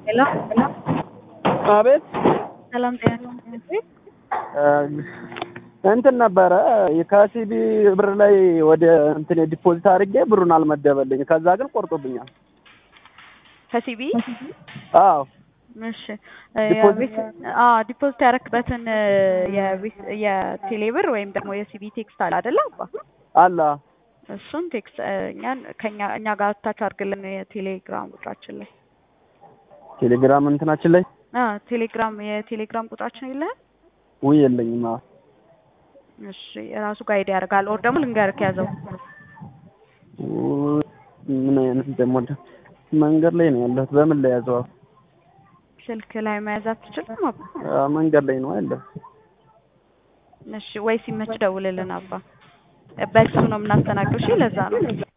ሄሎ አቤት ሰላም ጤና ይስጥልኝ። እንትን ነበረ ከሲቢ ብር ላይ ወደ እንትን ዲፖዚት አድርጌ ብሩን አልመደበልኝ። ከዛ ግን ቆርጦብኛል። ከሲቢ አዎ እሺ ዲፖዚት- አዎ ዲፖዚት ያረክበትን የቤት- የቴሌ ብር ወይም ደግሞ የሲቢ ቴክስት አለ አይደለ አባ አላ እሱን ቴክስት እኛን ከኛ እኛ ጋር ታች አድርግልን የቴሌግራም ቁጥራችን ላይ ቴሌግራም እንትናችን ላይ አ ቴሌግራም የቴሌግራም ቁጥራችን የለህም? ውይ የለኝም። አዎ እሺ ራሱ ጋይድ ያደርጋል። ኦር ደግሞ ልንገርክ ያዘው ውይ፣ ምን አይነት ደግሞ መንገድ ላይ ነው ያለሁት። በምን ላይ ያዘው? ስልክ ላይ መያዝ አትችልም አባ? አዎ፣ መንገድ ላይ ነው ያለው። እሺ ወይ ሲመች ደውልልን አባ። በሱ ነው የምናስተናግደው። እሺ ለዛ ነው